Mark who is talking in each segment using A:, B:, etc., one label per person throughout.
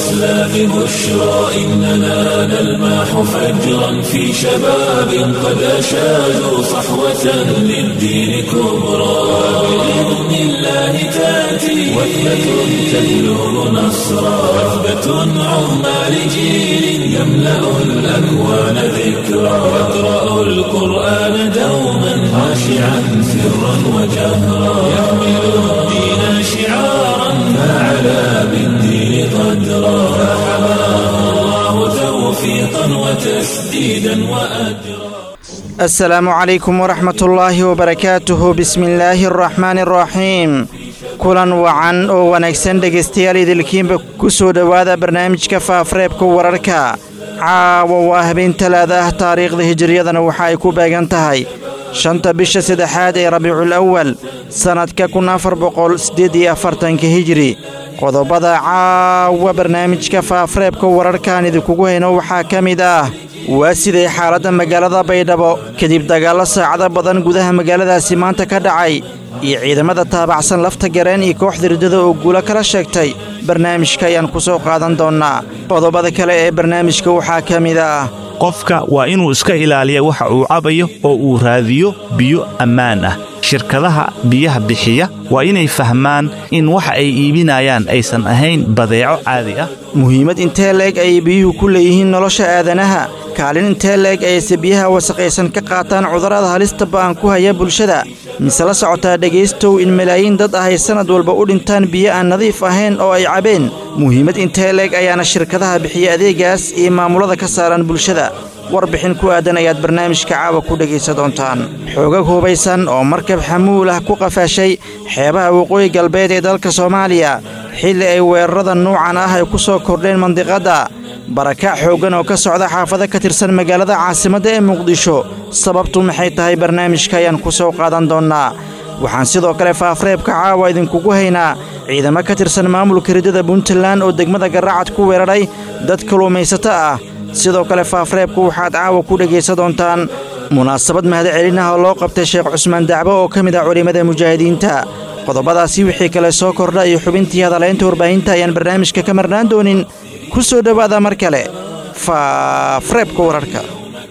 A: الإسلام بشرى إننا نلمح فجرا في شباب قد أشادوا صحوة للدين كبرى بإذن الله تأتي وثبة تبلغ نصرا وثبة عظمى لجيل يملأ الأكوان ذكرا يقرأ القرآن دوما خاشعا سرا وجهرا يحمل الدين شعارا فعلى بالدين قدرا فحماه الله توفيقا وتسديدا وأجرا
B: asalaamu calaykum waraxmat ullaahi wabarakaatuhu bismillaahi araxmaani araxiim kulan wacan oo wanaagsan dhegaystayaal idilkiinba ku soo dhowaada barnaamijka faafreebka wararka caawa waa habeen talaada ah taariikhda hijiriyadana waxa ay ku beegan tahay shanta bisha saddexaad ee rabiicul awal sannadka kun afar boqol siddeed iyo afartanka hijiri qodobada caawa barnaamijka faafreebka wararkaan idinkugu hayno waxaa ka mid ah waa siday xaaladda magaalada baydhabo kadib dagaallo saacado badan gudaha magaaladaasi maanta ka dhacay iyo ciidamada taabacsan lafta gareen iyo kooxda riddada oo guulo kala sheegtay barnaamijka ayaan ku soo qaadan doonnaa qodobada kale ee barnaamijka waxaa ka mid ah
C: qofka waa inuu iska ilaaliya waxa uu cabayo oo uu raadiyo biyo ammaan ah shirkadaha biyaha bixiya waa inay fahmaan in waxa ay iibinayaan aysan ahayn badeeco caadi ah
B: muhiimad intee leeg ayay biyuhu ku leeyihiin nolosha aadanaha kaalin intee leeg ayayse biyaha wasaqaysan ka qaataan cudurrada halista ba'an ku haya bulshada mise la socotaa dhegaystow in malaayiin dad ah ay sannad walba u dhintaan biyo aan nadiif ahayn oo ay cabeen muhiimad intee leeg ayaana shirkadaha bixiya adeegaas iyo maamulada ka saaran bulshada warbixin ku aadan ayaad barnaamijka caawa ku dhegaysa doontaan xoogag hubaysan oo markab xamuul ah ku qafaashay xeebaha waqooyi galbeed ee dalka soomaaliya xilli ay weerarada nuucan ah ay ku soo kordheen mandiqadda barakac xooggan oo ka socda xaafado ka tirsan magaalada caasimadda ee muqdisho sababtu maxay tahay barnaamijka ayaan ku soo qaadan doonnaa waxaan sidoo kale faafreebka caawa idinkugu haynaa ciidamo ka tirsan maamulka riddada puntland oo degmada garacad ku weeraray dad kalluumaysato ah sidoo kale faafreebku waxaad caawa ku dhegaysa doontaan munaasabad mahadcelin ah oo loo qabtay sheekh cusmaan dacbo oo ka mid ah culimmada mujaahidiinta qodobadaasi wixii kale soo kordha iyo xubintii hadalaynta warbaahinta ayaan barnaamijka ka marnaan doonin ku soo dhowaada mar kale faafreebka wararka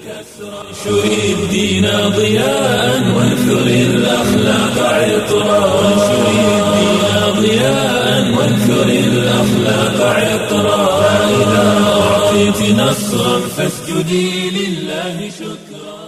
A: انشر الدين ضياء وانثر الأخلاق عطرا وانشر الدين ضياء وانثر الأخلاق عطرا فإذا أعطيت نصرا فاسجدي لله شكرا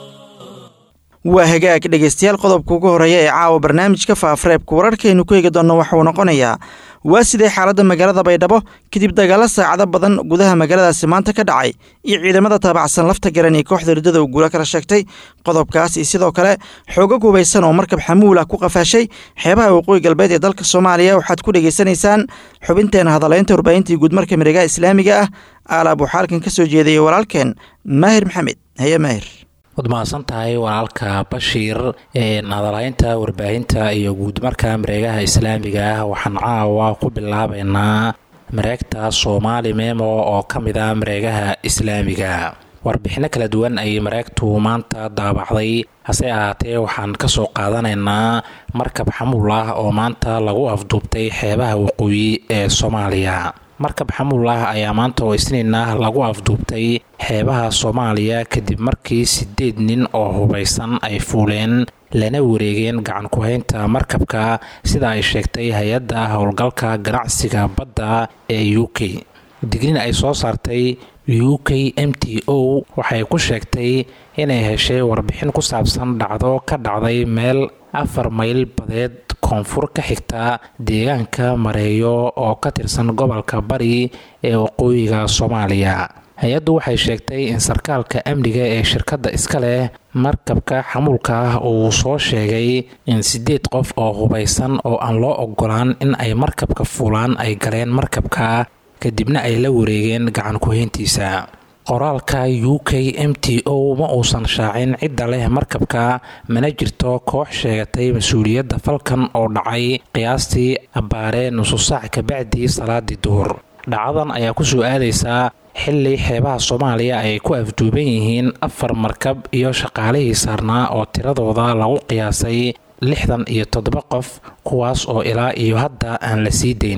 B: waa hagaag dhegaystayaal qodobka ugu horreeya ee caawa barnaamijka faafreebka wararkaynu ku eegi doonno waxauu noqonayaa waa sidee xaaladda magaalada baydhabo kadib dagaallo saacado badan gudaha magaaladaasi maanta ka dhacay iyo ciidamada taabacsan lafta garan iyo kooxda riddada uu guula kala sheegtay qodobkaas iyo sidoo kale xoogag hubaysan oo markab xamuul ah ku qafaashay xeebaha waqooyi galbeed ee dalka soomaaliya waxaad ku dhegaysanaysaan xubinteena hadalaynta warbaahintii guudmarka miregaha islaamiga ah aalaab waxaa halkan ka soo jeedayay walaalkeen maahir maxamed haye maahir
D: waad mahadsan tahay walaalka bashiir hadalaynta warbaahinta iyo guudmarka mareegaha islaamiga ah waxaan caawa ku bilaabaynaa mareegta soomaali memo oo ka mid ah mareegaha islaamiga warbixinno kala duwan ayay mareegtu maanta daabacday hase ahaatee waxaan ka soo qaadanaynaa markab xamuul ah oo maanta lagu afduubtay xeebaha waqooyi ee soomaaliya markab xamuul ah ayaa maanta oo isniin ah lagu afduubtay xeebaha soomaaliya kadib markii siddeed nin oo hubaysan ay fuuleen lana wareegeen gacan ku-haynta markabka sida ay sheegtay hay-adda howlgalka ganacsiga badda ee u k digrin ay soo saartay u k m t o waxay ku sheegtay inay heshay warbixin ku saabsan dhacdo ka dhacday meel afar mayl badeed koonfur ka xigta deegaanka mareeyo oo ka tirsan gobolka bari ee waqooyiga soomaaliya hay-addu waxay sheegtay in sarkaalka amniga ee shirkadda iska leh markabka xamuulka ah uu soo sheegay in siddeed qof oo hubaysan oo aan loo ogolaan in ay markabka fuulaan ay galeen markabka kadibna ay la wareegeen gacan ku-hayntiisa qoraalka u k m t o ma uusan shaacin cidda leh markabka mana jirto koox sheegatay mas-uuliyadda falkan oo dhacay qiyaastii abbaaree nusu saac kabacdii salaadii duhur dhacdadan ayaa ku soo aadaysaa xili xeebaha soomaaliya ay ku afduuban yihiin afar markab iyo shaqaalihii saarnaa oo tiradooda lagu qiyaasay lixdan iyo toddoba qof kuwaas oo ilaa iyo hadda aan la sii dayn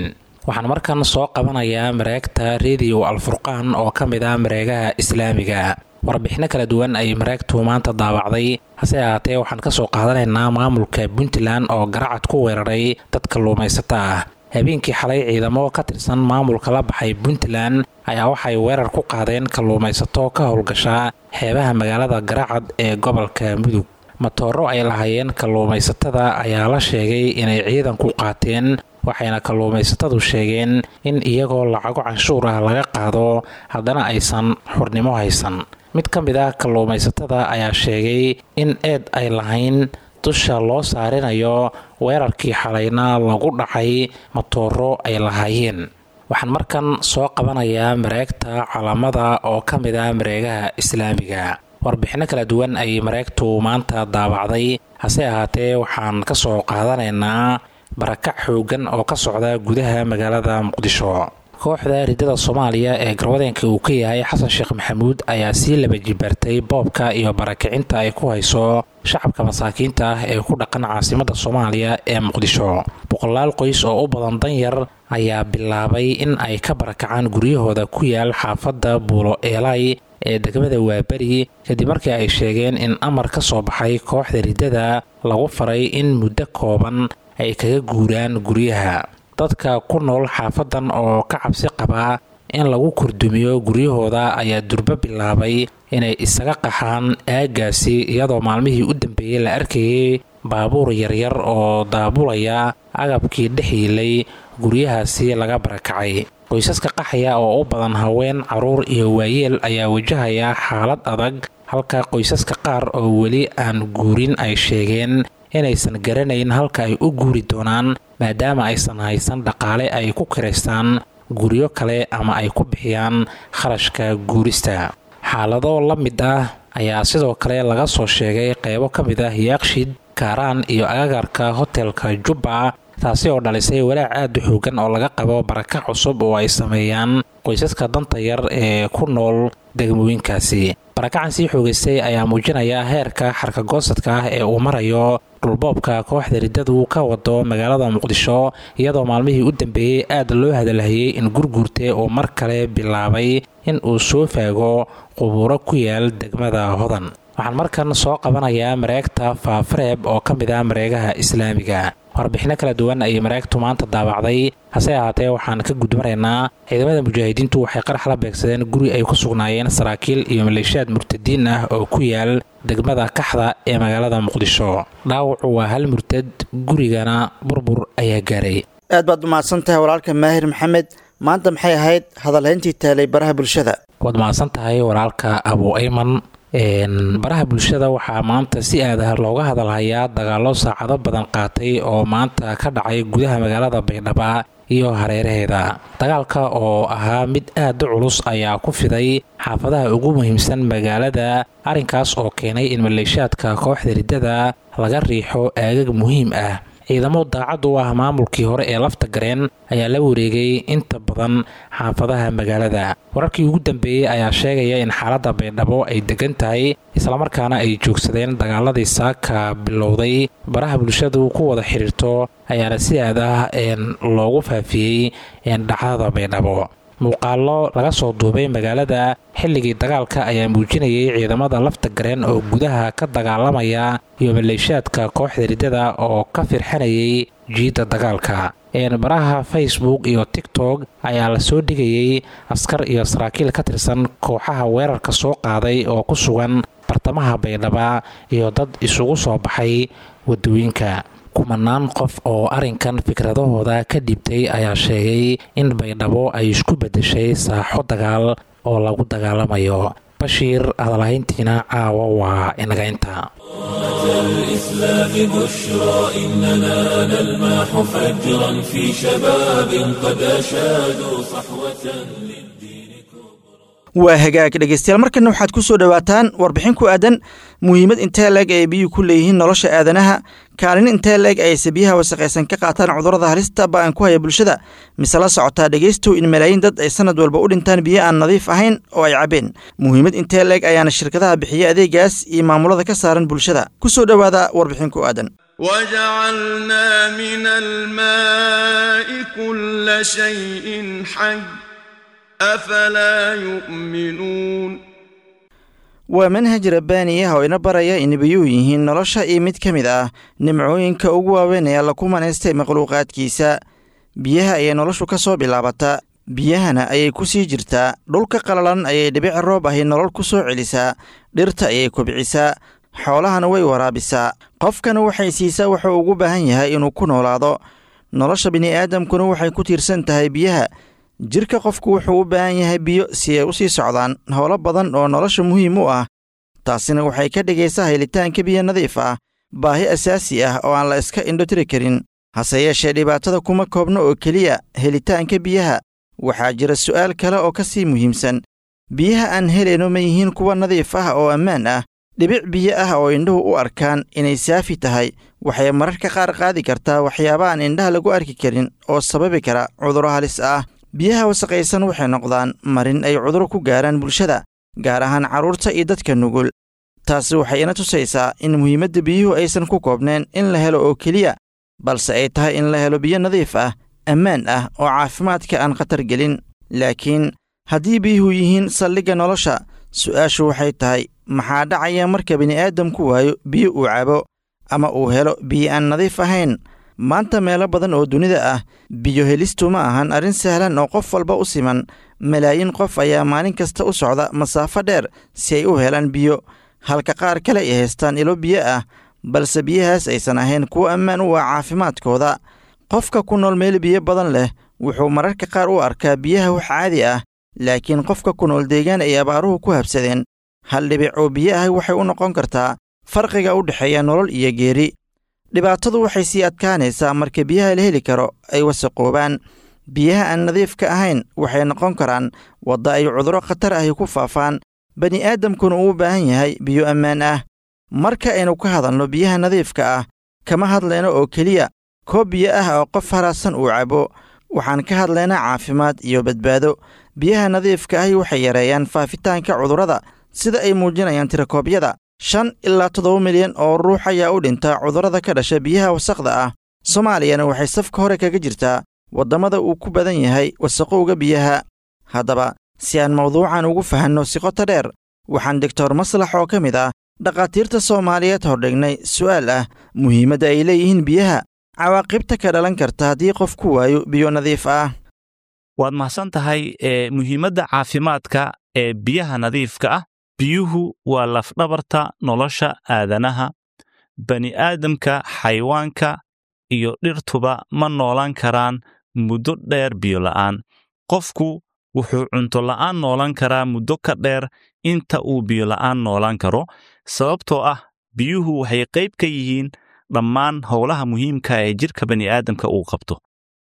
D: waxaan markan soo qabanayaa mareegta rediyo alfurqaan oo ka mid ah mareegaha islaamiga warbixino kala duwan ay mareegtu maanta daawacday hase ahaatee waxaan ka soo qaadanaynaa maamulka puntland oo garacad ku weeraray dad kalluumaysato ah habeenkii xalay ciidamo ka tirsan maamulka la baxay puntland ayaa waxay weerar ku qaadeen kalluumaysato ka howlgasha xeebaha magaalada garacad ee gobolka mudug matooro ay lahaayeen kalluumaysatada ayaa la sheegay inay ciidanku qaateen waxayna kalluumaysatadu sheegeen in iyagoo lacago canshuur ah laga qaado haddana aysan xurnimo haysan mid ka mid ah kalluumaysatada ayaa sheegay in eed ay lahayn dusha loo saarinayo weerarkii xalayna lagu dhacay matooro ay lahaayeen waxaan markan soo qabanayaa mareegta calaamada oo ka mid ah mareegaha islaamiga warbixino kala duwan ay mareegtu maanta daabacday hase ahaatee waxaan ka soo qaadanaynaa barakac xoogan oo ka socda gudaha magaalada muqdisho kooxda riddada soomaaliya ee garwadeenka uu ka yahay xasan sheekh maxamuud ayaa sii laba jibaartay boobka iyo barakicinta ay ku hayso shacabka masaakiinta ah ee ku dhaqan caasimadda soomaaliya ee muqdisho boqolaal qoys oo u badan danyar ayaa bilaabay in ay ka barakacaan guryahooda ku yaal xaafadda buulo eelay ee degmada waaberi kadib markii ay sheegeen in amar ka soo baxay kooxda riddada lagu faray in muddo kooban ay kaga guuraan guryaha dadka ku nool xaafadan oo ka cabsi qabaa in lagu kurdumiyo guryahooda ayaa durbo bilaabay inay isaga qaxaan aagaasi iyadoo maalmihii u dambeeyey la arkayay baabuur yaryar oo daabulaya agabkii dhex yiilay guryahaasi laga barakacay qoysaska qaxaya oo u badan haween caruur iyo waayeel ayaa wajahaya xaalad adag halka qoysaska qaar oo weli aan guurin ay sheegeen inaysan garanayn halka ay u guuri doonaan maadaama aysan haysan dhaqaale ay ku kiraystaan guryo kale ama ay ku bixiyaan kharashka guurista xaalado la mid ah ayaa sidoo kale laga soo sheegay qaybo ka mid ah yaaqshid kaaraan iyo agagarka hotelka jubba taasi oo dhalisay walaac aad u xoogan oo laga qabo baraka cusub oo ay sameeyaan qoysaska danta yar ee ku nool degmooyinkaasi barakacan sii xoogaystay ayaa muujinaya heerka xarkagoosadka ah ee uu marayo dhulboobka kooxda riddadu ka wado magaalada muqdisho iyadoo maalmihii u dambeeyey aad loo hadalhayay in gurguurte uu mar kale bilaabay in uu soo faago qubuuro ku yaal degmada hodan waxaan markan soo qabanayaa mareegta faafareeb oo ka mid ah mareegaha islaamiga warbixino kala duwan ayay mareegtu maanta daabacday hase ahaatee waxaan ka gudmaraynaa ciidamada mujaahidiintu waxay qarax la beegsadeen guri ay ku sugnaayeen saraakiil iyo maleeshiyaad murtadiin ah oo ku yaal degmada kaxda ee magaalada muqdisho dhaawacu waa hal murtad gurigana burbur ayaa gaaray
B: aad baad umahadsan tahay walaalka maahir maxamed maanta maxay ahayd hadalhayntii taalay baraha bulshada
D: waad mahadsan tahay walaalka abu ayman baraha bulshada waxaa maanta si aadaha looga hadalhayaa dagaalo saacado badan qaatay oo maanta ka dhacay gudaha magaalada baydhaba iyo hareeraheeda dagaalka oo ahaa mid aad u culus ayaa ku fiday xaafadaha ugu muhiimsan magaalada arrinkaas oo keenay in maleeshiyaadka kooxda riddada laga riixo aagag muhiim ah ciidamo daacad u ah maamulkii hore ee lafta gareen ayaa la wareegay inta badan xaafadaha magaalada wararkii ugu dambeeyey ayaa sheegaya in xaaladda baydhabo ay degan tahay islamarkaana ay joogsadeen dagaaladii saaka bilowday baraha bulshadu ku wada xidhiirto ayaana si aad ah loogu faafiyey dhacdada baydhabo muuqaallo laga soo duubay magaalada xilligii dagaalka ayaa muujinayay ciidamada lafta gareen oo gudaha ka dagaalamaya iyo maleeshiyaadka kooxda riddada oo ka firxanayay jiidda dagaalka baraha facebook iyo tiktok ayaa la soo dhigayay askar iyo saraakiil ka tirsan kooxaha weerarka soo qaaday oo ku sugan bartamaha baydhaba iyo dad isugu soo baxay wadooyinka kumanaan qof oo arrinkan fikradahooda ka dhibtay ayaa sheegay in baydhabo ay isku beddeshay saaxo dagaal oo lagu dagaalamayo bashiir hadalhayntiina caawa waa inagaynta
A: الإسلام بشرى إننا نلمح فجرا في شباب قد أشادوا صحوة للدين
B: waa hagaag dhegeystayaal markana waxaad ku soo dhowaataan warbixin ku aadan muhiimad intee leeg ay biyuhu ku leeyihiin nolosha aadanaha kaalin intee leeg ayse biyaha wasaqaysan ka qaataan cudurrada halista ba'an ku haya bulshada mise la socotaa dhegeystow in malaayiin dad ay sanad walba u dhintaan biyo aan nadiif ahayn oo ay cabeen muhiimad intee leeg ayaana shirkadaha bixiya adeegaas iyo maamulada ka saaran bulshada ku soo dhowaada warbixin ku aadan
E: وجعلنا من الماء كل شيء حي أفلا يؤمنون
B: waa manhaj rabbaani ah oo ina baraya in biyuhu yihiin nolosha iyo mid ka mid ah nimcooyinka ugu waaweyn ee alla ku manaystay makhluuqaadkiisa biyaha ayay noloshu ka soo bilaabataa biyahana ayay ku sii jirtaa dhulka qalalan ayay dhibic roob ahi nolol ku soo celisaa dhirta ayay kobcisaa xoolahana way waraabisaa qofkana waxay siisaa wuxuu ugu baahan yahay inuu ku noolaado nolosha bini'aadamkuna waxay ku tiirsan tahay biyaha jirka qofku wuxuu u baahan yahay biyo si ay u sii socdaan howlo badan oo nolosha muhiim u ah taasina waxay ka dhigaysaa helitaanka biyo nadiif ah baahi asaasi ah oo aan la iska indhotiri karin hase yeeshee dhibaatada kuma koobno oo keliya helitaanka biyaha waxaa jira su'aal kale oo ka sii muhiimsan biyaha aan helayno ma yihiin kuwa nadiif ah oo ammaan ah dhibic biyo ah oo indhuhu u arkaan inay saafi tahay waxay mararka qaar qaadi kartaa waxyaaba aan indhaha lagu arki karin oo sababi kara cudurro halis ah biyaha wasaqaysan waxay noqdaan marin ay cuduro ku gaaraan bulshada gaar ahaan carruurta iyo dadka nugul taasi waxay ina tusaysaa in muhiimadda biyuhu aysan ku koobnayn in la helo oo keliya balse ay tahay in la helo biyo nadiif ah ammaan ah oo caafimaadka aan khatar gelin laakiin haddii biyuhu yihiin saldhigga nolosha su'aashu waxay tahay maxaa dhacaya marka bini'aadamku waayo biyo uu cabo ama uu helo biyo aan nadiif ahayn maanta meelo badan oo dunida ah biyo helistu ma ahan arrin sahlan oo qof walba u siman malaayiin qof ayaa maalin kasta u socda masaafo dheer si ay u helaan biyo halka qaar kale ay haystaan ilo biyo ah balse biyahaas aysan ahayn kuwo ammaan u ah caafimaadkooda qofka ku nool meel biyo badan leh wuxuu mararka qaar u arkaa biyaha wax caadi ah laakiin qofka ku nool deegaan ay abaaruhu ku habsadeen hal dhibic oo biyo ahi waxay u noqon kartaa farqiga u dhexeeya nolol iyo geeri dhibaatadu waxay sii adkaanaysaa marka biyaha la heli karo ay wasaqoobaan biyaha aan nadiifka ahayn waxay noqon karaan wadda ay cudurro khatar ahi ku faafaan bani'aadamkuna uu u baahan yahay biyo ammaan ah marka aynu ka hadalno biyaha nadiifka ah kama hadlayno oo keliya koob biyo ah oo qof haraadsan uu cabo waxaan ka hadlaynaa caafimaad iyo badbaado biyaha nadiifka ahi waxay yareeyaan faafitaanka cudurrada sida ay muujinayaan tirakoobyada shan ilaa toddoba milyan oo ruux ayaa u dhinta cudurrada ka dhasha biyaha wasaqda ah soomaaliyana waxay safka hore kaga jirtaa waddamada uu ku badan yahay wasaqowga biyaha haddaba si aan mawduucan ugu fahanno si qoto dheer waxaan doctor maslax oo ka mid ah dhakhaatiirta soomaaliyeed hordhignay su'aal ah muhiimadda ay leeyihiin biyaha cawaaqibta ka dhalan karta haddii qof ku waayo biyo nadiif ah
C: waad mahadsan tahay ee muhiimadda caafimaadka ee biyaha nadiifka ah biyuhu waa lafdhabarta nolosha aadanaha bani'aadamka xayawaanka iyo dhirtuba ma noolaan karaan muddo dheer biyo la'aan qofku wuxuu cunto la'aan noolan karaa muddo ka dheer inta uu biyo la'aan noolaan karo sababtoo ah biyuhu waxay qayb ka yihiin dhammaan howlaha muhiimka ee jidhka bani'aadamka uu qabto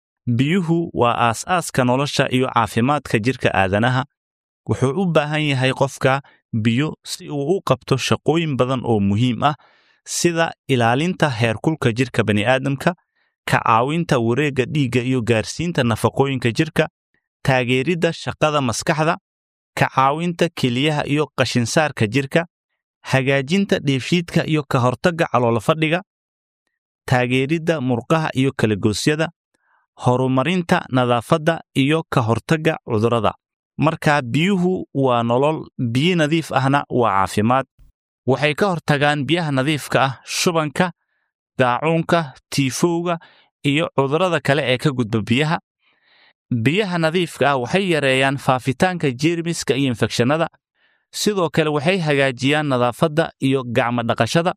C: biyuhu waa aas-aaska nolosha iyo caafimaadka jidhka aadanaha wuxuu u baahan yahay qofka biyo si uu u qabto shaqooyin badan oo muhiim ah sida ilaalinta heerkulka jidhka bani'aadamka ka caawinta wareegga dhiigga iyo gaarsiinta nafaqooyinka jidhka taageeridda shaqada maskaxda ka caawinta keliyaha iyo qashinsaarka jidhka hagaajinta dheefshiidka iyo ka hortagga caloolfadhiga taageeridda murqaha iyo kalagoosyada horumarinta nadaafadda iyo ka hortagga cudurrada marka biyuhu waa nolol biyo nadiif ahna waa caafimaad waxay ka hortagaan biyaha nadiifka ah shubanka daacuunka tiifowga iyo cudurrada kale ee ka gudba biyaha biyaha nadiifka ah waxay yareeyaan faafitaanka jeermiska iyo infekshannada sidoo kale waxay hagaajiyaan nadaafadda iyo gacmo dhaqashada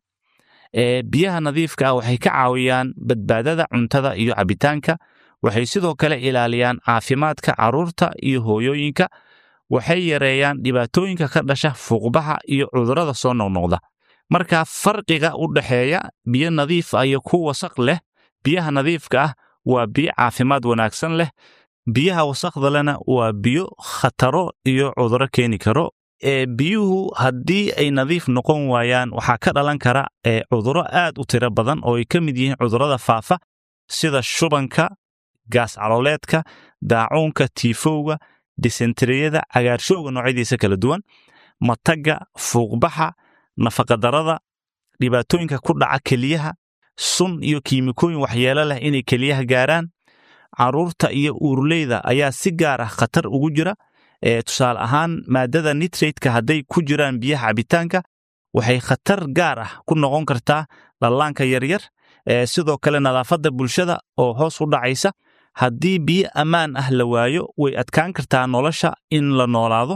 C: ee biyaha nadiifka ah waxay ka caawiyaan badbaadada cuntada iyo cabbitaanka waxay sidoo kale ilaaliyaan caafimaadka carruurta iyo hooyooyinka waxay yareeyaan dhibaatooyinka ka dhasha fuuqbaxa iyo cudurrada soo noqnoqda marka farqiga u dhexeeya biyo nadiif ah iyo ku wasaq leh biyaha nadiifka ah waa biyo caafimaad wanaagsan leh biyaha wasaqda lena waa biyo khataro iyo cudurro keeni karo ee biyuhu haddii ay nadiif noqon waayaan waxaa ka dhalan kara ee cudurro aad u tiro badan oo ay ka mid yihiin cudurrada faafa sida shubanka gaas calooleedka daacuunka tiifowga disenteriyada cagaarshowga noocyadiisa kala duwan matagga fuuqbaxa nafaqadarrada dhibaatooyinka ku dhaca keliyaha sun iyo kiimikooyin waxyeelo leh inay keliyaha gaaraan carruurta iyo uurleyda ayaa si gaar ah khatar ugu jira tusaale ahaan maadada nitrateka hadday ku jiraan biyaha cabitaanka waxay khatar gaar ah ku noqon kartaa dhallaanka yaryar sidoo kale nadaafadda bulshada oo hoos u dhacaysa haddii biyo ammaan ah la waayo way adkaan kartaa nolosha in la noolaado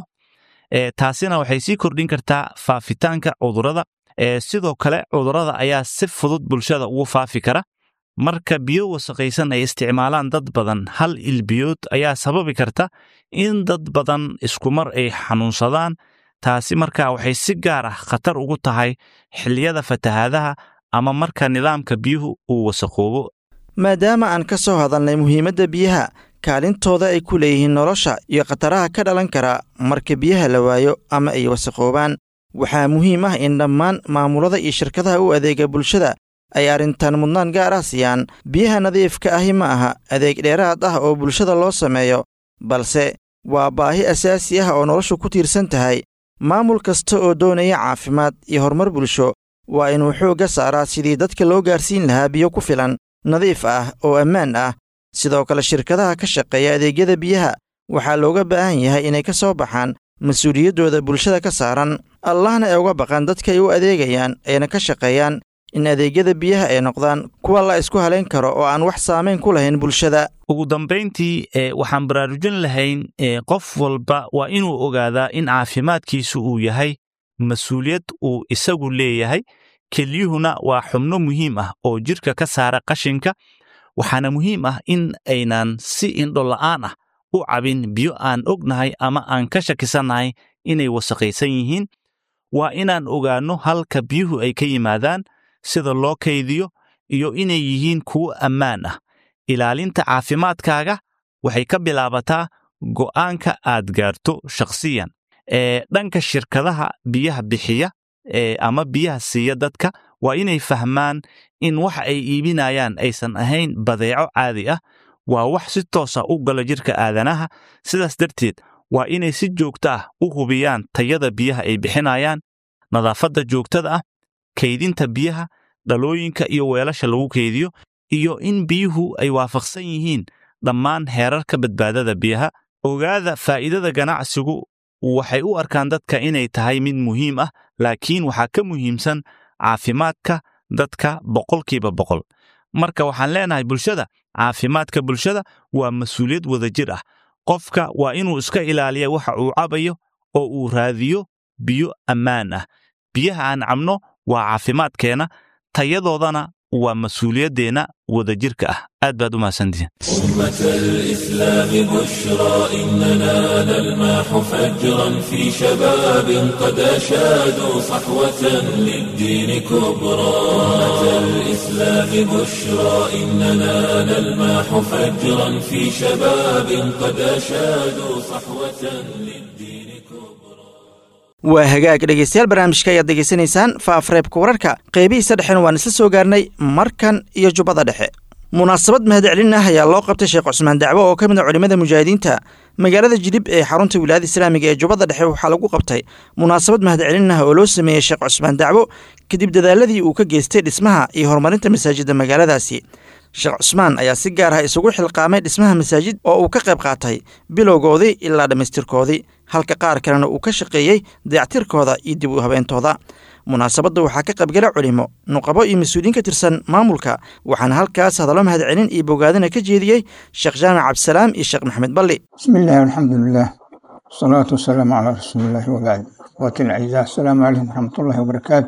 C: taasina waxay sii kordhin kartaa faafitaanka cudurrada sidoo kale cudurrada ayaa si fudud bulshada ugu faafi kara marka biyo wasaqaysan ay isticmaalaan dad badan hal ilbiyood ayaa sababi karta in dad badan iskumar ay xanuunsadaan taasi markaa waxay si gaar ah khatar ugu tahay xilliyada fatahaadaha ama marka nidaamka biyuhu uu wasaqoobo
B: maadaama aan ka soo hadalnay muhiimadda biyaha kaalintooda ay ku leeyihiin nolosha iyo khataraha ka dhalan kara marka biyaha la waayo ama ay wasaqoobaan waxaa muhiim ah in dhammaan maamulada iyo shirkadaha u adeega bulshada ay arrintan mudnaan gaar ah siiyaan biyaha nadiifka ahi ma aha adeeg dheeraad ah oo bulshada loo sameeyo balse waa baahi asaasi ah oo noloshu ku tiirsan tahay maamul kasta oo doonaya caafimaad iyo horumar bulsho waa inuu xoogga saaraa sidii dadka loo gaarsiin lahaa biyo ku filan nadiif ah oo ammaan ah sidoo kale shirkadaha ka shaqeeya adeegyada biyaha waxaa looga baahan yahay inay ka soo baxaan mas-uuliyaddooda bulshada ka saaran allahna ay uga baqaan dadka ay u adeegayaan ayna ka shaqeeyaan in adeegyada biyaha ay noqdaan kuwa la isku halayn karo oo aan wax saamayn ku lahayn bulshada
C: ugu dambayntii waxaan baraarujin lahayn qof walba waa inuu ogaadaa in caafimaadkiisu uu yahay mas-uuliyad uu isagu leeyahay kelyuhuna waa xubno muhiim ah oo jidhka ka saara qashinka waxaana muhiim ah in aynan si indhola'aan ah u cabin biyo aan ognahay ama aan ka shakisannahay inay wasaqaysan yihiin waa inaan ogaanno halka biyuhu ay ka yimaadaan sida loo kaydiyo iyo inay yihiin kuwo ammaan ah ilaalinta caafimaadkaaga waxay ka bilaabataa go'aanka aad gaarto shakhsiyan ee dhanka shirkadaha biyaha bixiya ama biyaha siiya dadka waa inay fahmaan in waxa ay iibinayaan aysan ahayn badeeco caadi ah waa wax si toosa u gala jidhka aadanaha sidaas darteed waa inay si joogto ah u hubiyaan tayada biyaha ay bixinayaan nadaafadda joogtada ah kaydinta biyaha dhalooyinka iyo weelasha lagu kaydiyo iyo in biyuhu ay waafaqsan yihiin dhammaan heerarka badbaadada biyaha ogaada faa'iidada ganacsigu waxay u arkaan dadka inay tahay mid muhiim ah laakiin waxaa ka muhiimsan caafimaadka dadka boqolkiiba boqol marka waxaan leenahay bulshada caafimaadka bulshada waa mas-uuliyad wadajir ah qofka waa inuu iska ilaaliya waxa uu cabayo oo uu raadiyo biyo ammaan ah biyaha aan cabno waa caafimaadkeenna tayadoodana waa mas-uuliyaddeenna wadajirka ah aad baad u mahadsantihiin
A: أمة الإسلام بشرى إننا نلمح فجرا في شباب قد أشادوا صحوة للدين كبرى أمة الإسلام بشرى إننا نلمح فجرا في شباب قد أشادوا صحوة للدين كبرى
B: waa hagaag dhegaystayaal barnaamijka ayaad degeysanaysaan faafreebka wararka qeybihiisa dhexena waan isla soo gaarnay markan iyo jubbada dhexe munaasabad mahadcelin ah ayaa loo qabtay sheekh cusmaan dacwo oo ka mid a culimmada mujaahidiinta magaalada jidhib ee xarunta wilaayada islaamiga ee jubbada dhexe waxaa lagu qabtay munaasabad mahadcelin ah oo loo sameeyey sheekh cusmaan dacwo kadib dadaaladii uu ka geystay dhismaha iyo horumarinta masaajidda magaaladaasi sheekh cusmaan ayaa si gaar ah isugu xilqaamay dhismaha masaajid oo uu ka qayb qaatay bilowgoodii ilaa dhammaystirkoodii halka qaar kalena uu ka shaqeeyey dayactirkooda iyo dib u habeentooda munaasabadda waxaa ka qaybgala culimo nuqabo iyo mas-uuliyiin ka tirsan maamulka waxaana halkaas hadallo mahadcelin iyo bogaadina ka jeediyey sheekh jaamac cabdisalaam iyo sheekh maxamed balli
F: بسم الله والحمد لله والصلاة والسلام على رسول الله وبعد وقت الأعزاء السلام عليكم ورحمة الله وبركاته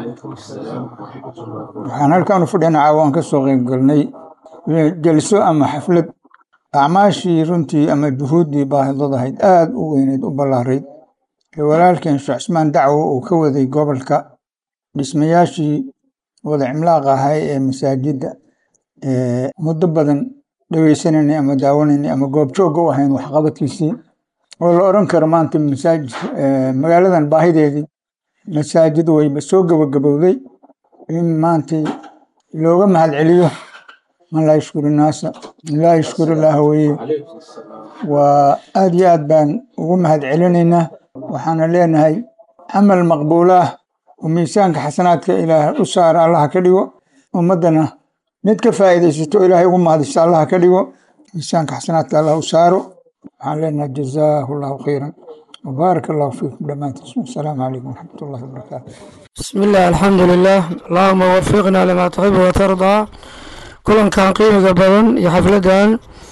F: waxaan halkaan u fadhina caawaan ka soo qayb galnay jelso ama xaflad acmaashii runtii ama juhuuddii baahidad ahayd aada u weyneyd u ballaarayd ee walaalkeen sheekh cismaan dacwo uu ka waday gobolka dhismayaashii wada cimlaaqa ahay ee masaajidda ee muddo badan dhegeysananay ama daawanaynay ama goobjoogga u ahayn waxqabadkiisii oo la oran karo maanta masaajid magaaladan baahideedii masaajid wayba soo gabagabowday in maanta looga mahadceliyo man laa yashkuru naasa laa yashkuru ilaaha weye waa aad iyo aad baan ugu mahadcelinaynaa waxaana leenahay camal maqbuulaah oo miisaanka xasanaadka ilaah u saara allaha ka dhigo ummaddana mid ka faa'iidaysato ilaahay ugu mahadisto allah ka dhigo miisaanka xasanaadka allah u saaro waxaan leenahay jazaahu allahu khayran وبارك الله فيكم دمانتكم السلام عليكم ورحمة الله وبركاته
G: بسم الله الحمد لله اللهم وفقنا لما تحب وترضى كلن كان قيمة بدن يا حفلدان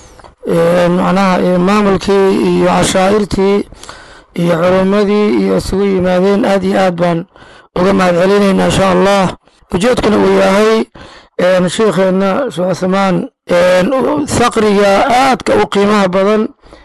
G: معناها maamulkii iyo cashaa'irtii iyo culimmadii iyo isugu yimaadeen aad iyo aad baan uga mahad celinayna insha allah ujeedkuna uu yahay sheikheena sheekh cuthmaan thaqriga aadka u qiimaha badan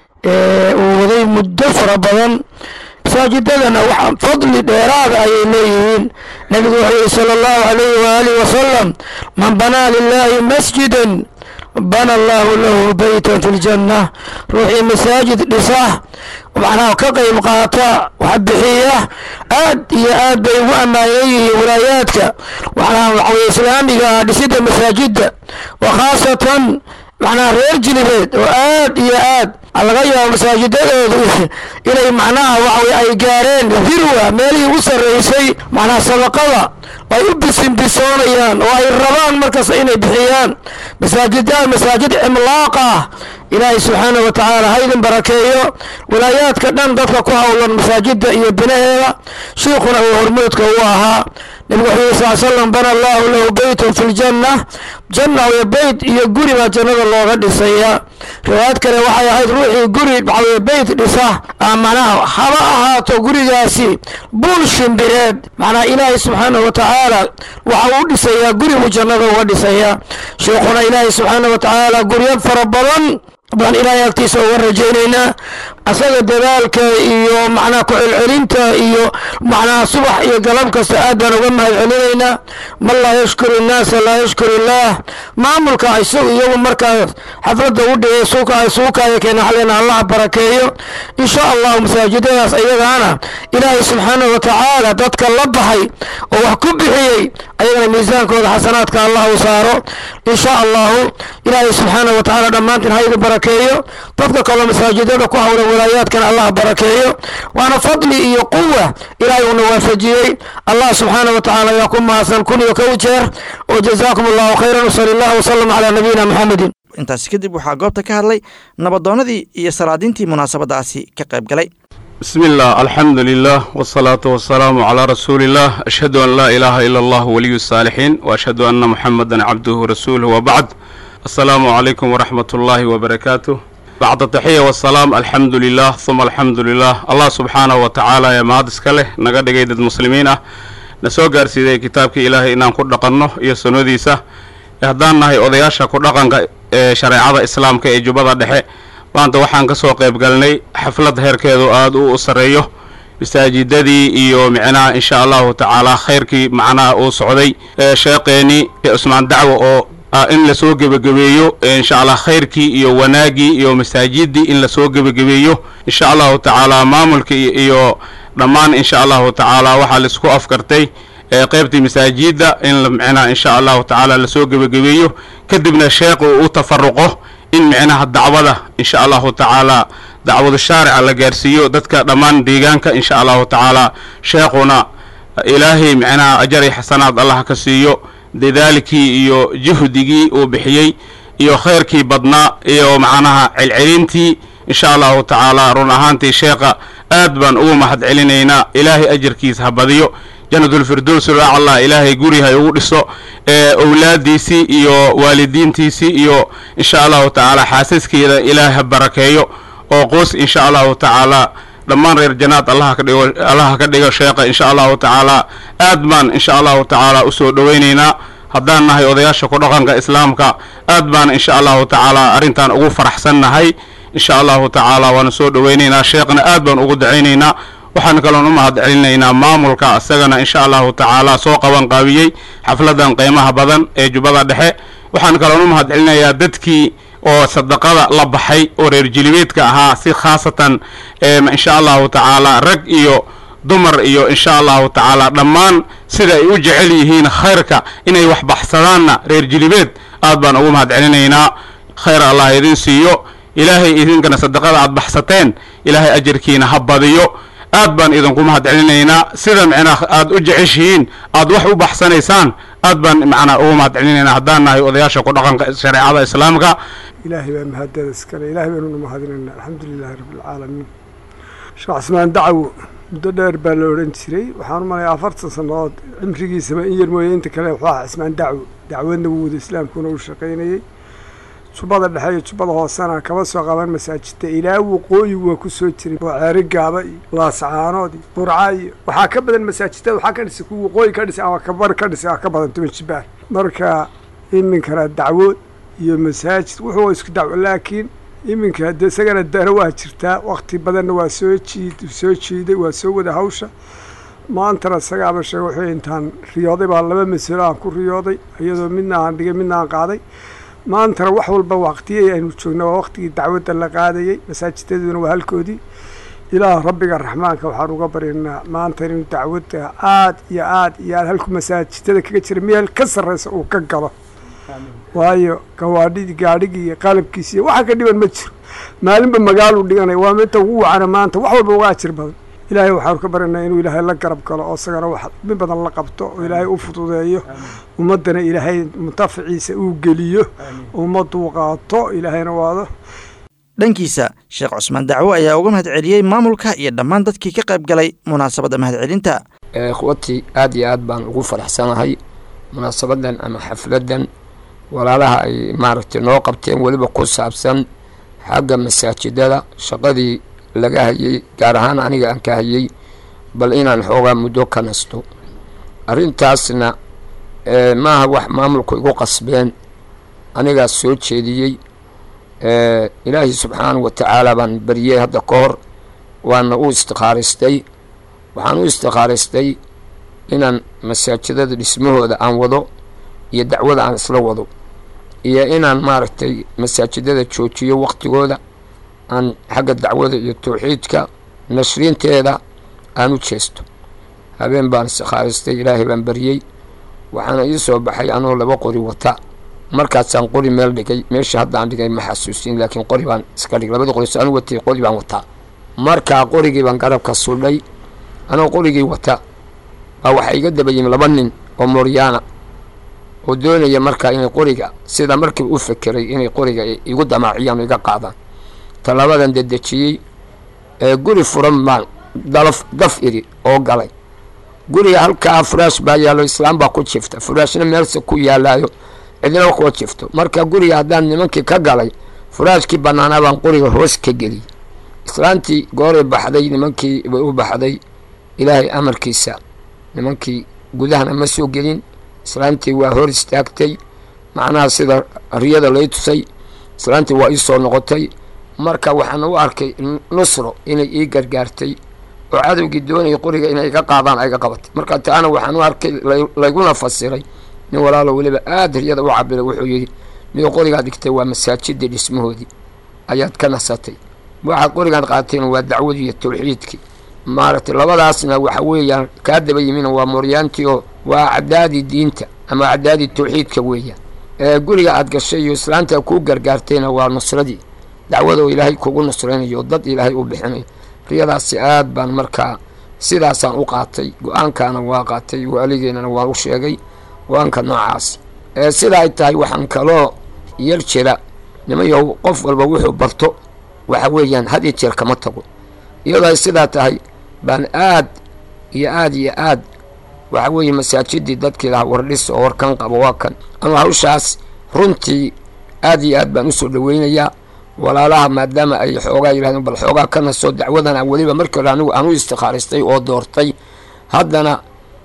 G: uu waday muddo fara badan masaajidadana waxa fadli dheeraada ayay leeyihiin nabigu wuxuu yihi sala allahu alayhi waaalih wasalam man banaa lilahi masjidan bana allahu lahu beytan fi ljanna ruuxii masaajid dhisa macnaha ka qayb qaata wax bixiya aad iyo aad bay ugu ammaanan yihiin walaayaadka macnaha waxaweye islaamiga dhisida masaajidda wa khaasatan macnaha reer jilibeed oo aad iyo aad laga yaabo masaajidadoodu inay macnaha waxaweye ay gaareen dirwa meelihii ugu sarreysay macnaha sadaqada ay u bisinbisoonayaan oo ay rabaan markaas inay bixiyaan masaajidaha masaajid cimlaaq ah ilaahay subxaana wa tacaala haydin barakeeyo walaayaadka dhan dadka ku howlan masaajida iyo binaheeda shiikhuna uu hormoodka u ahaa nabigu wuxuu yiri sal slam bana allahu lahu beytan fi ljanna janna iyo beyt iyo guri baa jannada looga dhisaya riwaayad kale waxay ahayd ruuxii guri waxaweye beyt dhisa macnaha haba ahaato gurigaasi buul shimbireed macnaha ilaahay subxaana wa tacaala waxa uu dhisayaa guri buu jannada uga dhisayaa sheikhuna ilaahay subxaana wa tacaala guryo fara badan baan ilaahay agtiisa uga rajaynaynaa asaga dadaalka iyo macnaha ku-celcelinta iyo macnaha subax iyo galab kasta aad baan uga mahad celinaynaa man laa yashkuru innaasa laa yashkuru illaah maamulka isagu iyagu markaa xafladda u dhigay suuka suukaaya keena xalina allah barakeeyo insha allahu masaajidadaas iyagaana ilaahay subxaanahu wa tacaala dadka la baxay oo wax ku bixiyey ayagana miisaankooda xasanaadka allah u saaro insha allahu ilaahay subxaanahu wa tacaala dhammaantiin haydi barakeeyo dadka kaloo masaajidada ku hawlan walaayaadkana allah barakeeyo waana fadli iyo quwa ilaahay uuna waafajiyey allah subxaana wa tacaala ayaa ku mahadsan kun iyo kow jeer oo jazaakum allahu khayran wasali allahu wasalam calaa nabiyina maxamedin
B: intaasi kadib waxaa goobta ka hadlay nabadoonnadii iyo salaadiintii munaasabadaasi ka qayb galay
H: بسم الله الحمد لله والصلاة والسلام على رسول الله أشهد أن لا إله إلا الله ولي الصالحين وأشهد أن محمدا عبده ورسوله وبعد السلام عليكم ورحمة الله وبركاته بعد التحية والسلام الحمد لله ثم الحمد لله الله سبحانه وتعالى يا مهدس كله نقد قيد المسلمين نسو قارسيدي كتابك إلهي إنان كل قنه إيا سنوديسة يهدان نهي أضياشا كل قنق شريعة إسلام كي جبضة دحي maanta waxaan ka soo qayb galnay xaflad heerkeedu aada u sareeyo masaajidadii iyo micnaha insha allahu tacaala khayrkii macnaha uu socday sheeqeeni cusmaan dacwo oo in lasoo gebagabeeyo insha allah khayrkii iyo wanaagii iyo masaajidii in lasoo gebagabeeyo insha allahu tacaala maamulkii iyo dhammaan insha allahu tacaala waxaa laisku afkartay qaybtii masaajida in micnaha insha allahu tacaala lasoo gebagabeeyo kadibna sheekhu u tafaruqo in micnaha dacwada insha allahu tacaala dacwada shaarica la gaarsiiyo dadka dhammaan deegaanka insha allahu tacaala sheekhuna ilaahay micnaha ajari xasanaad allah ka siiyo dadaalkii iyo juhdigii uu bixiyey iyo khayrkii badnaa iyo macnaha celcelintii insha allahu tacaala run ahaantii sheekha aad baan ugu mahad celinaynaa ilaahay ajarkiisa ha badiyo janatulfirdows allah ilaahay gurihay ugu dhiso ee owlaadiisii iyo waalidiintiisii iyo insha allahu tacaala xaasaskeeda ilaahay ha barakeeyo oo qoos insha allahu tacaala dhammaan reer janaad allaha ka dhigo allaha ka dhigo sheekha insha allahu tacaala aad baan insha allahu tacaala usoo dhowaynaynaa haddaan nahay odayaasha ku dhaqanka islaamka aad baan insha allahu tacaala arrintan ugu faraxsan nahay insha allahu tacaala waana soo dhowaynaynaa sheekhna aad baan ugu dacaynaynaa waxaan kaloon u mahad celinaynaa maamulka isagana insha allahu tacaala soo qaban qaabiyey xafladan qiimaha badan ee jubbada dhexe waxaan kaloon u mahad celinayaa dadkii oo sadaqada la baxay oo reer jilibeedka ahaa si khaasatan insha allahu tacaala rag iyo dumar iyo insha allahu tacaala dhammaan sida ay u jecel yihiin khayrka inay wax baxsadaanna reer jilibeed aad baan ugu mahad celinaynaa khayr allah idin siiyo ilaahay idinkana sadaqada aad baxsateen ilaahay ajarkiina ha badiyo aad baan idinku mahad celinaynaa sida micnaa aad u jeceshihiin aad wax u baxsanaysaan aad baan macnaa ugu mahadcelinaynaa haddaan nahay odayaasha ku dhaqanka shareecada islaamka
I: ilaahay baa mahadada iskale ilaahay baanuna mahadinayna alxamdu lilaahi rabbialcaalamiin sheekh cismaan dacwo muddo dheer baa la odhan jiray waxaan u malaya afartan sannadood cimrigiisaba in yar mooye inta kale wuxuu ahaa cismaan dacwo dacwadna wuu wada islaamkuna uu shaqaynayey jubbada dhexe iyo jubbada hoosena kaba soo qaban masaajidda ilaa waqooyi waa ku soo jiray oo ceeri gaaba iyo laascaanood iyo burca iyo waxaa ka badan masaajidada waxaa ka dhisay kuwa waqooyi ka dhisay ama kabar ka dhisay aa ka badan toban jibaar marka iminkana dacwood iyo masaajid wuxuu isku dacwo laakiin iminka de isagana dana waa jirtaa wakti badanna waa soo jiid soo jiiday waa soo wada hawsha maantana isagaaba sheega wuxuu intaan riyooday baa laba masalo aan ku riyooday iyadoo midna aan dhigay midna aan qaaday maantana wax walba waqtiyay aynu joogna waa waqtigii dacwadda la qaadayey masaajidaduna waa halkoodii ilaah rabbiga raxmaanka waxaan uga baryaynaa maanta inuu dacwadda aad iyo aad iyo aad halku masaajidada kaga jira meel ka sarreysa uu ka galo waayo gawaadhidii gaadhigii iyo qalabkiisi iyo waxa ka dhiban ma jiro maalinba magaaluu dhiganaya waa midda ugu wacana maanta wax walba uga ajir badan ilaahay waxaanu ka baryanaa inuu ilaahay la garab galo oo isagana wax min badan la qabto oo ilaahay u fududeeyo ummaddana ilaahay muntafaciisa uu geliyo ummadduu qaato ilaahayna waado
B: dhankiisa sheekh cusmaan dacwo ayaa uga mahad celiyey maamulka iyo dhammaan dadkii ka qayb galay munaasabadda mahadcelinta
J: ikhwatii aad iyo aad baan ugu faraxsanahay munaasabadan ama xafladan walaalaha ay maaragtay noo qabteen weliba ku saabsan xagga masaajidada shaqadii laga hayay gaar ahaan aniga aan ka hayay bal inaan xoogaa muddo ka nasto arrintaasna maaha wax maamulku igu qasbeen anigaas soo jeediyey ilaahay subxaanahu wa tacaala baan bariyey hadda ka hor waana u istikhaaraystay waxaan u istikhaaraystay inaan masaajidada dhismahooda aan wado iyo dacwada aan isla wado iyo inaan maaragtay masaajidada joojiyo waktigooda aan xagga dacwada iyo tawxiidka nashriinteeda aan u jeesto habeen baan istikhaaraystay ilaahay baan baryey waxaana ii soo baxay anoo laba qori wata markaasaan qori meel dhigay meesha haddaan dhigay ma xasuusin laakiin qori baan iska dhigay labada qori anu watay qori baan wataa markaa qorigii baan garabka sudhay anoo qorigii wata baa waxaa iga daba yimi laba nin oo mooryaana oo doonaya markaa inay qoriga sida markiiba u fekeray inay qoriga igu damaaciyaan oo iga qaadaan tallabadan dedejiyey ee guri furan baan dalaf daf iri oo galay guriga halkaa furaash baa yaallo islaam baa ku jifta furaashna meelse ku yaalaayo cidina kuwa jifto marka guriga haddaan nimankii ka galay furaashkii bannaanaa baan qoriga hoos ka geliyey islaantii gooray baxday nimankii bay u baxday ilaahay amarkiisa nimankii gudahana ma soo gelin islaantii waa hor istaagtay macnaha sida riyada lay tusay islaantii waa ii soo noqotay marka waxaana u arkay nusro inay ii gargaartay oo cadowgii doonayay qoriga inay iga qaadaan ayga qabatay marka taana waxaan u arkay layguna fasiray nin walaalo weliba aada riyada u cabiray wuxuu yidhi niyo qorigaad dhigtay waa masaajidii dhismahoodii ayaad ka nasatay waxaad qorigaad qaatayna waa dacwadii iyo tawxiidkii maaragtay labadaasna waxa weeyaan kaa daba yimina waa mooryaantii oo waa cadaadii diinta ama cadaadii tawxiidka weeyaan ee guriga aad gashay iyo islaanta kuu gargaartayna waa nusradii dacwada oo ilaahay kugu nusraynayo oo dad ilaahay u bixinayo riyadaasi aad baan markaa sidaasaan u qaatay go-aankaana waa qaatay waaligeynana waan u sheegay go-aanka noocaas ee sida ay tahay waxaan kaloo yar jira nimayow qof walba wuxuu barto waxa weeyaan had iyo jeer kama tago iyadoo ay sidaa tahay baan aad iyo aad iyo aad waxa weeye masaajidii dadkii lahaa wardhis oo warkan qabo waa kan ama hawshaas runtii aad iyo aad baan usoo dhaweynayaa walaalaha maadaama ay xoogaa yidhahdeen bal xoogaa ka naso dacwadana weliba markii hore anigu aan u istikhaaraystay oo doortay haddana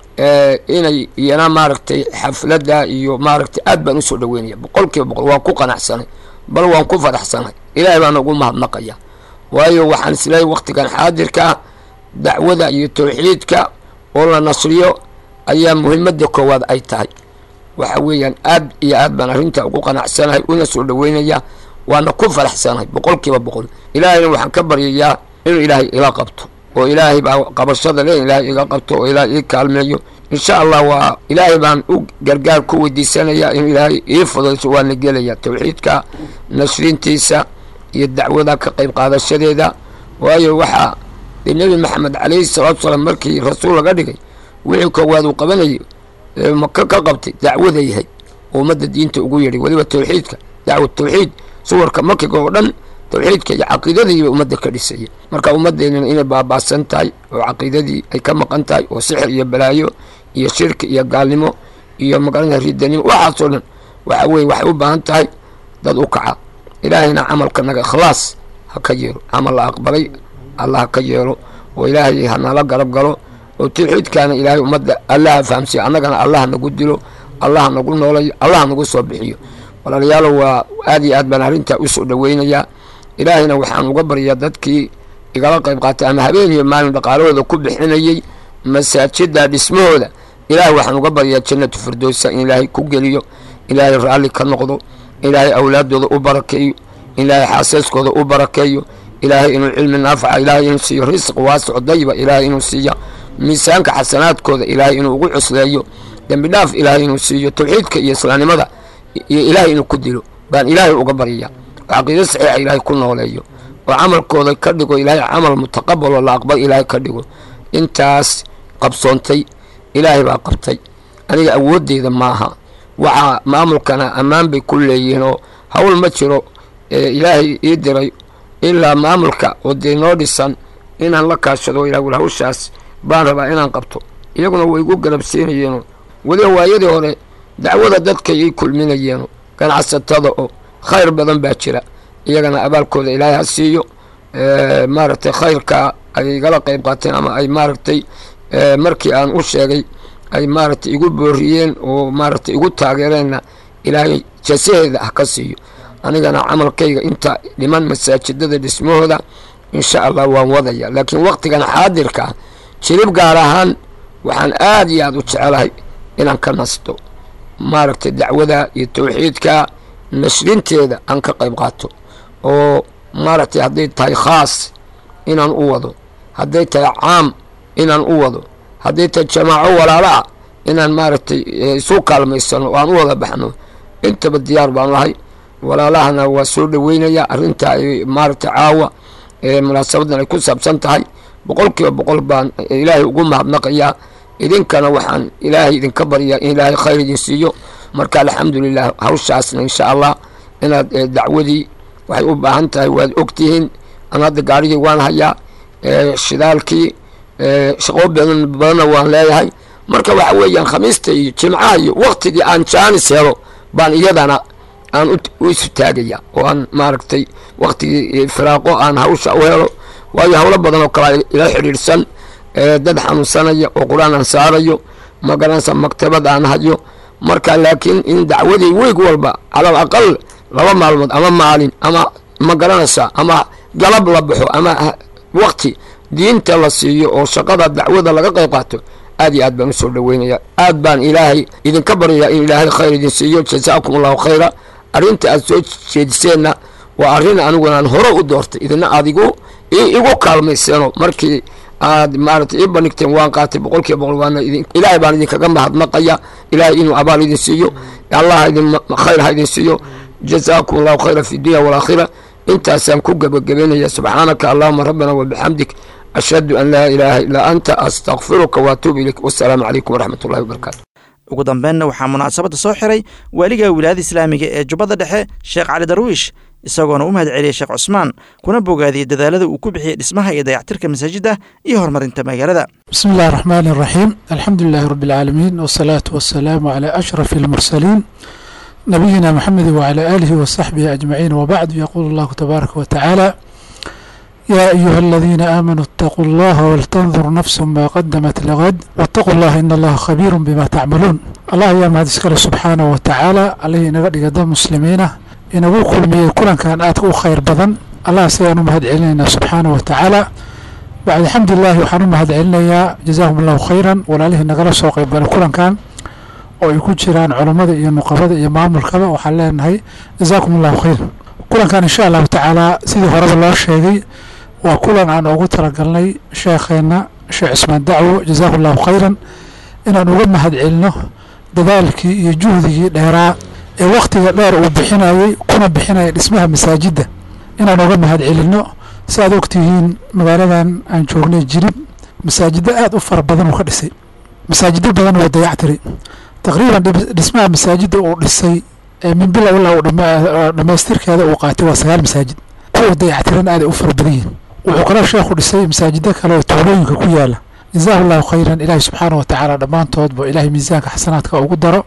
J: inay iyana maaragtay xafladda iyo maaragtay aad baan usoo dhaweynaya boqol kiiba boqol waan ku qanacsanay bal waan ku faraxsanay ilaahay baan ugu mahadnaqaya waayo waxaan isleeyahy waktigan xaadirka dacwada iyo tawxiidka oo la nasriyo ayaa muhimadda koowaad ay tahay waxa weeyaan aad iyo aad baan arrintaa ugu qanacsanahay una soo dhaweynaya waana ku faraxsanahay boqol kiiba boqol ilaahayna waxaan ka baryayaa inuu ilaahay ila qabto oo ilaahay baa qabashada le ilaahay iga qabto oo ilaahay ii kaalmeeyo insha allah waa ilaahay baan u gargaar ku weydiisanayaa inuu ilaahay ii fudayso waana gelaya tawxiidka nashrintiisa iyo dacwada ka qayb qaadashadeeda waayo waxaa dee nebi maxamed calayhi salaatu salaam markii rasuul laga dhigay wixii koowaad uu qabanayay maka ka qabtay dacwada yahay oo ummadda diinta ugu yeedhay weliba tawxiidka dacwad tawxiid suwarka makiga oo dhan tawxiidka iyo caqiidadiiba ummadda ka dhisaya marka ummaddeennana inay baabaasan tahay oo caqiidadii ay ka maqan tahay oo sixir iyo balaayo iyo shirki iyo gaalnimo iyo magaranaya ridanimo waxaasoo dhan waxa weye waxay u baahan tahay dad u kaca ilaahayna camalka naga ikhlaas ha ka yeelo camal la aqbalay allah ha ka yeelo oo ilaahay hanala garab galo oo tawxiidkaana ilaahay ummadda allaha fahamsiya annagana allah nagu dilo allah nagu noolayo allah nagu soo bixiyo walaalayaalo waa aad iyo aad baan arrintaa usoo dhaweynayaa ilaahayna waxaan uga baryaa dadkii igala qayb qaatay ama habeen iyo maalin dhaqaalahooda ku bixinayey masaajida dhismahooda ilaahay waxaan uga baryaa jannatu firdowsa in ilaahay ku geliyo ilaahay raalli ka noqdo ilaahay awlaadooda u barakeeyo ilaahay xaasaskooda u barakeeyo ilaahay inuu cilmi naafaca ilaahay inuu siiyo risq waasico dayiba ilaahay inuu siiya miisaanka xasanaadkooda ilaahay inuu ugu cusleeyo dembi dhaaf ilaahay inuu siiyo tawxiidka iyo islaamnimada iyo ilaahay inuu ku dilo baan ilaahay uga baryaa oo caqiido saxiixa ilaahay ku nooleeyo oo camalkooda ka dhigo ilaahay camal mutaqabaloo la aqbal ilaahay ka dhigo intaas qabsoontay ilaahay baa qabtay aniga awoodeyda maaha waxaa maamulkana ammaan bay ku leeyihiin oo hawl ma jiro ilaahay ii diray ilaa maamulka oo dee noo dhisan inaan la kaashado ilaa wal hawshaas baan rabaa inaan qabto iyaguna way igu garabsiinayeeno weliba waayadii hore dacwada dadka ii kulminayeeno ganacsatada oo khayr badan baa jira iyagana abaalkooda ilaahay ha siiyo maaragtay khayrka ay igala qayb qaateen ama ay maaragtay markii aan u sheegay ay maaragtay igu booriyeen oo maaragtay igu taageereenna ilaahay jasaheeda ha ka siiyo anigana camalkayga inta dhiman masaajidada dhismahooda insha allah waan wadaya laakiin waqtigan xaadirka jirib gaar ahaan waxaan aada iyo aada u jecelahay inaan ka nasto maaragtay dacwada iyo tawxiidka nashrinteeda aan ka qayb qaato oo maaragtay hadday tahay khaas inaan u wado hadday tahay caam inaan u wado hadday tahay jamaaco walaala ah inaan maaragtay isu kaalmaysano oo aan u wada baxno intaba diyaar baan lahay walaalahana waa soo dhaweynaya arrinta ay maaragtay caawa munaasabadan ay ku saabsan tahay boqol kiiba boqol baan ilaahay ugu mahadnaqayaa idinkana waxaan ilaahay idinka baryaa in ilaahay khayr idin siiyo marka alxamdulilah hawshaasna insha allah inaad dacwadii waxay u baahan tahay waad ogtihiin an hadda gaarigii waan hayaa shidaalkii shaqoo badan badanna waan leeyahay marka waxa weeyaan khamiista iyo jimcaha iyo waktigii aan jaanis helo baan iyadana aan u isu taagaya oo aan maaragtay waktigii firaaqo aan hawsha u helo waayo howlo badan oo kale ila xidhiidhsan dad xanuunsanaya oo qur-aan aan saarayo magaranaysa maktabad aan hayo marka laakiin in dacwadii weeg walba calal aqal laba maalmood ama maalin ama ma garanaysa ama galab la baxo ama wakti diinta la siiyo oo shaqada dacwada laga qayb qaato aad iyo aad baan usoo dhaweynaya aad baan ilaahay idinka baryayaa in ilaahay khayr idin siiyo jazaakum allahu khayra arrinta aad soo jeediseenna waa arrin anigunan hore u doortay idina adigu igu kaalmayseeno markii aad maaragtay ii bandhigteen waan qaatay boqol kiiba boqol waana idin ilaahay baan idinkaga mahadnaqaya ilaahay inuu abaal idin siiyo allah idin khayr ha idin siiyo jazaakum allahu khayra fi dunya walaakhira intaasaan ku gebagabeynaya subxaanaka allahuma rabbana wabixamdik ashhadu an laa ilaaha illaa anta astakfiruka waatuubu ilayk wasalaamu calaykum waraxmat ullahi wabarakaatu
B: ugu dambeynna waxaa munaasabadda soo xiray waaliga wilaayada islaamiga ee jubbadda dhexe sheekh cali darwiish isagoona u mahad celiyey sheekh cusmaan kuna bogaadiyey dadaalada uu ku bixiyey dhismaha iyo dayactirka masaajidda iyo horumarinta magaalada
K: بسم الله الرحمن الرحيم الحمد لله رب العالمين والصلاة والسلام على أشرف المرسلين نبينا محمد وعلى آله وصحبه أجمعين وبعد يقول الله تبارك وتعالى يا أيها الذين آمنوا اتقوا الله ولتنظر نفس ما قدمت لغد واتقوا الله إن الله خبير بما تعملون الله يا مهد سبحانه وتعالى عليه نقد قدام مسلمين inagu kulmiyey kulankan aadka u khayr badan allah sidaan u mahad celinaynaa subxaana wa tacaala bacd alxamdulilahi waxaan u mahad celinayaa jazaahum allahu khayran walaalihii nagala soo qayb galay kulankan oo ay ku jiraan culammada iyo nuqabada iyo maamulkaba waxaan leenahay jazaakum allahu khayr kulankan insha allahu tacaala sidii horeba loo sheegay waa kulan aan ugu talagalnay sheekheenna sheekh cismaan dacwo jazaahu allahu khayran inaan uga mahad celino dadaalkii iyo juhdigii dheeraa ee wakhtiga dheer uu bixinayey kuna bixinaya dhismaha masaajidda inaan uga mahad celinno si aad ogtihiin magaaladan aan joognay jirib masaajiddo aada u fara badan uu ka dhisay masaajido badan waa dayactiray taqriiban dhismaha masaajida uu dhisay min bilow ilaa uu dhammaystirkeeda uu qaatay waa sagaal masaajid kuwa dayactiran aaday u fara badan yihin wuxuu kaloo sheekhu dhisay masaajido kale oo tuulooyinka ku yaala jazaahu llahu khayran ilaahi subxaana wa tacaala dhammaantoodba ilaahay miisaanka xasanaadka ugu daro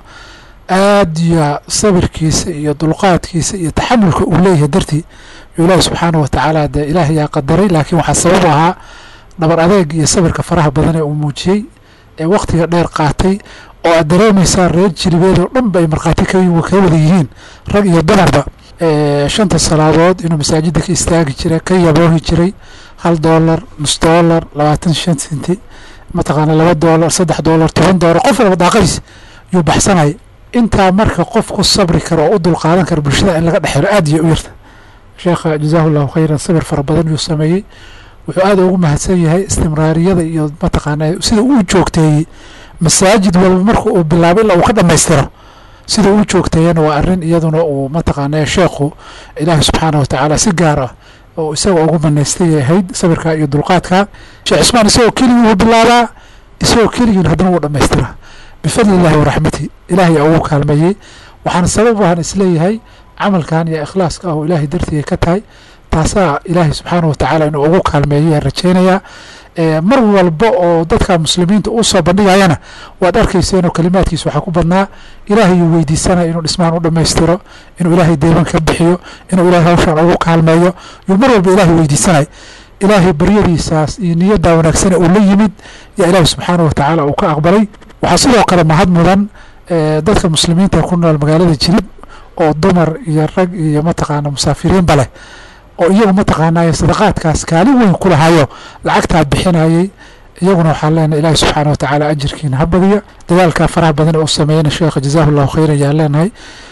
K: aad iyo sabirkiisa iyo dulqaadkiisa iyo taxamulka uu leeyahay dartii yo ilaahi subxaana wa tacaala dee ilaahay yaa qadaray laakiin waxaa sabab ahaa dhabar adeeg iyo sabirka faraha badan ee uu muujiyey ee wakhtiga dheer qaatay oo aad dareemaysaa reer jilibeed oo dhan ba ay markhaati ka wada yihiin rag iyo dumarba shanta salaadood inuu masaajida ka istaagi jiray ka yaboohi jiray hal doolar nus doolar labaatan shan senti mataqaana laba doolar saddex doolar toban doolar qof walba daaqadiis yuu baxsanaya intaa marka qof ku sabri kara oo u dulqaadan kara bulshada in laga dhexelo aad iyo u yarta sheekha jazaahu llahu khayran sabir fara badan yuu sameeyey wuxuu aad ugu mahadsan yahay istimraariyada iyo mataqaana sida uu joogteeyey masaajid walba marka uu bilaabo ilaa uu ka dhammaystiro sida uu joogteeyana waa arrin iyaduna uu mataqaana sheekhu ilaahi subxaana wa tacaala si gaar ah oo isaga ugu banaystay ahayd sabirka iyo dulqaadka sheekh cusmaan isagoo keligii wuu bilaabaa isagoo keligiin haddana wuu dhammaystiraa bifadli illahi waraxmati ilaahay aa ugu kaalmeeyey waxaana sabab ahan isleeyahay camalkan iyo ikhlaaska ah oo ilaahay dartiiay ka tahay taasaa ilaahay subxaana wa tacaala inuu ugu kaalmeeyay rajaynayaa mar walba oo dadka muslimiinta uu soo bandhigayana waad arkayseenoo kalimaadkiisa waxaa ku badnaa ilaahay uu weydiisanaya inuu dhismahan u dhammaystiro inuu ilaahay deeban ka bixiyo inuu ilaahay hawshan ugu kaalmeeyo yuu mar walba ilaahay weydiisanaya ilaahay baryadiisaas iyo niyaddaa wanaagsane uu la yimid yaa ilaahay subxaana wa tacaala uu ka aqbalay waxaa sidoo kale mahad mudan dadka muslimiinta ku nool magaalada jilib oo dumar iyo rag iyo mataqaana musaafiriinba leh oo iyagu mataqaanay sadaqaadkaas kaalin weyn ku lahayo lacagtaa bixinayay iyaguna waxaan leenahay ilaahi subxaana wa tacaala ajirkiina ha badiya dadaalkaa faraha badan ee uu sameeyana sheekha jazaahu llahu khayran ayaan leenahay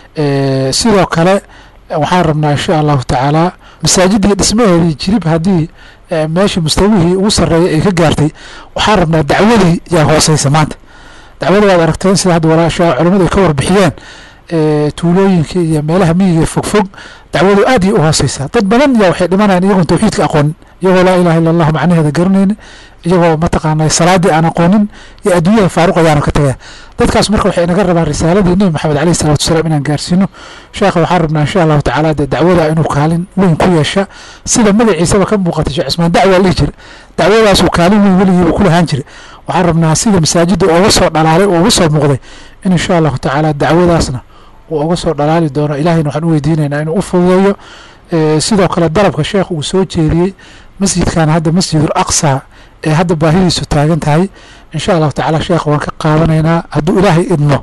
K: sidoo kale waxaan rabnaa insha allahu tacaala masaajidii dhismaheedii jirib haddii meeshii mustawihii ugu sarreeyay ay ka gaartay waxaan rabnaa dacwadii yaa hooseysa maanta dacwada waad aragteen sida hadda walaasha culimmadu ay ka warbixiyeen tuulooyinka iyo meelaha miyiga fogfog dacwadu aad iyo u hooseysaa dad badan yaa waxay dhimanayaan iyagoon tawxiidka aqoonin iyagoo laa ilaha illa allahu macnaheeda garanaynin iyagoo mataqaana salaadii aan aqoonin iyo adduunyada faaruq ayaanu ka tagaya dadkaas marka waxay inaga rabaan risaaladii nebi maxamed alayhi salatu wasalaam inaan gaarsiino sheekha waxaan rabnaa insha allahu tacaala dee dacwada inuu kaalin weyn ku yeesha sida magaciisaba ka muuqatay sheekh cismaan dacwa dhihi jira dacwadaasuu kaalin weyn weligiiba ku lahaan jira waxaan rabnaa sida masaajida uga soo dhalaalay oo uga soo muuqday in insha allahu tacaala dacwadaasna uu uga soo dhalaali doono ilahayna waxaan u weydiinaynaa inuu u fududeeyo sidoo kale dalabka sheekh uu soo jeediyey masjidkan hadda masjidul aqsa ee hadda baahidiisu taagan tahay insha allahu tacaala sheekh waan ka qaadanaynaa hadduu ilaahay idmo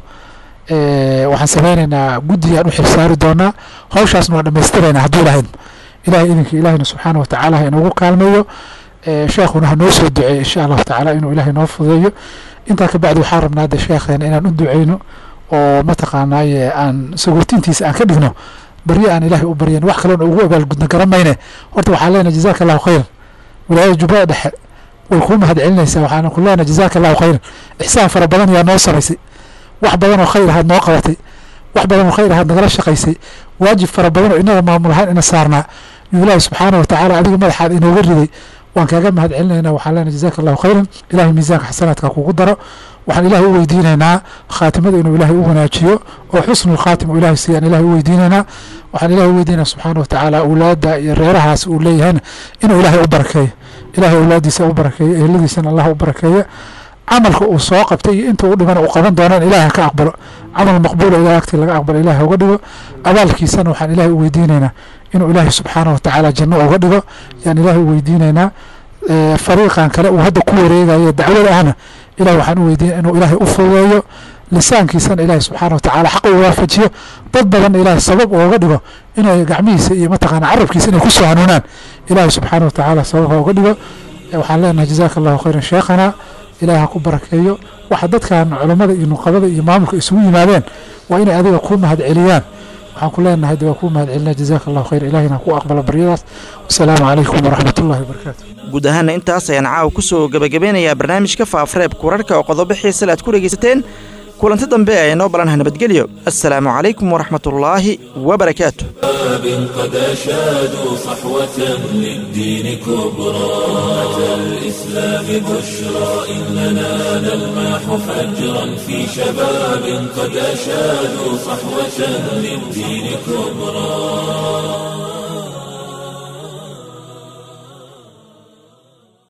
K: waxaan sameynaynaa guddi aan u xilsaari doonaa hawshaasna waan dhammaystiraynaa hadduu ilahay idmo ilahay idinka ilahina subxaana wa tacaala ha inoogu kaalmeeyo sheekhuna ha noo soo duceeyo insha allahu tacaala inuu ilaahay noo fududeeyo intaa ka bacdi waxaan rabnaa de sheekheena inaan u duceyno oo mataqaanaaye aan sagurtintiisa aan ka dhigno baryo aan ilaahay u baryan wax kaloona ugu abaalgudna garan mayne horta waxaan leenahay jazaaka allahu khayran wilaayada jubbada dhexe way kuu mahad celinaysaa waxaan ku leenahay jazaaka allahu khayran ixsaan fara badan yaa noo samaysay wax badan oo khayr ahaad noo qabatay wax badan oo khayr ahaad nagala shaqaysay waajib fara badan oo inaga maamul ahaan ina saarnaa yuu ilaahi subxaana wa tacaala adiga madaxaad inooga riday waan kaaga mahad celinaynaa waxaan leenahay jazaaka allahu khayran ilahay miisaanka xasanaadka kugu daro waxaan ilaahay u weydiinaynaa khaatimada inuu ilaahay u wanaajiyo oo xusnu khaatim uu ilaahay siiyaan ilaahay u weydiinaynaa waxaan ilaahay u weydiinaya subxaana wa tacaala awlaadda iyo reerahaas uu leeyahayna inuu ilaahay u barakeeyo ilaahay awlaaddiisa u barakeeyo eheladiisana allah u barakeeyo camalka uu soo qabtay iyo inta u dhiman uu qaban doonaan ilaahay ka aqbalo camal maqbuula ilahay agtii laga aqbalo ilaahay uga dhigo abaalkiisana waxaan ilaahay u weydiinaynaa inuu ilaahay subxaana wa tacaala janno uga dhigo yaan ilaahay u weydiinaynaa fariiqan kale uu hadda ku wareegayo dacwada ahna ilahay waxaan u weydiinaya inuu ilaahay u fududeeyo lisaankiisana ilaahay subxaana wa tacaala xaq u waafajiyo dad badanna ilaahay sabab uga dhigo inay gacmihiisa iyo mataqaana carabkiisa inay ku soo hanuunaan ilaahay subxaana wa tacaala sababha uga dhigo waxaan leenahay jazaaka allahu khayran sheekhana ilaahay ha ku barakeeyo waxa dadkan culammada iyo nuqabada iyo maamulka isugu yimaadeen waa inay adiga ku mahad celiyaan waxaan ku leenahay de waa kuu mahad celinaa jazaaka allahu khayr ilahina ha ku aqbalo baryadaas wasalaamu calaykum waraxmat ullahi wabarakaatu
B: guud ahaana intaas ayaan caawa ku soo gebagabeynayaa barnaamijka faafareebka wararka oo qodobo xiisale aad ku dhegaysateen kulanti dambe ee noo balanha nabadgelyo assalaamu calaykum waraxmatullaahi wabarakaatu
A: قد أشادوا صحوة للدين كبرى أتى الإسلام الإسلام بشرى إننا نلمح فجرا في شباب قد أشادوا صحوة للدين كبرى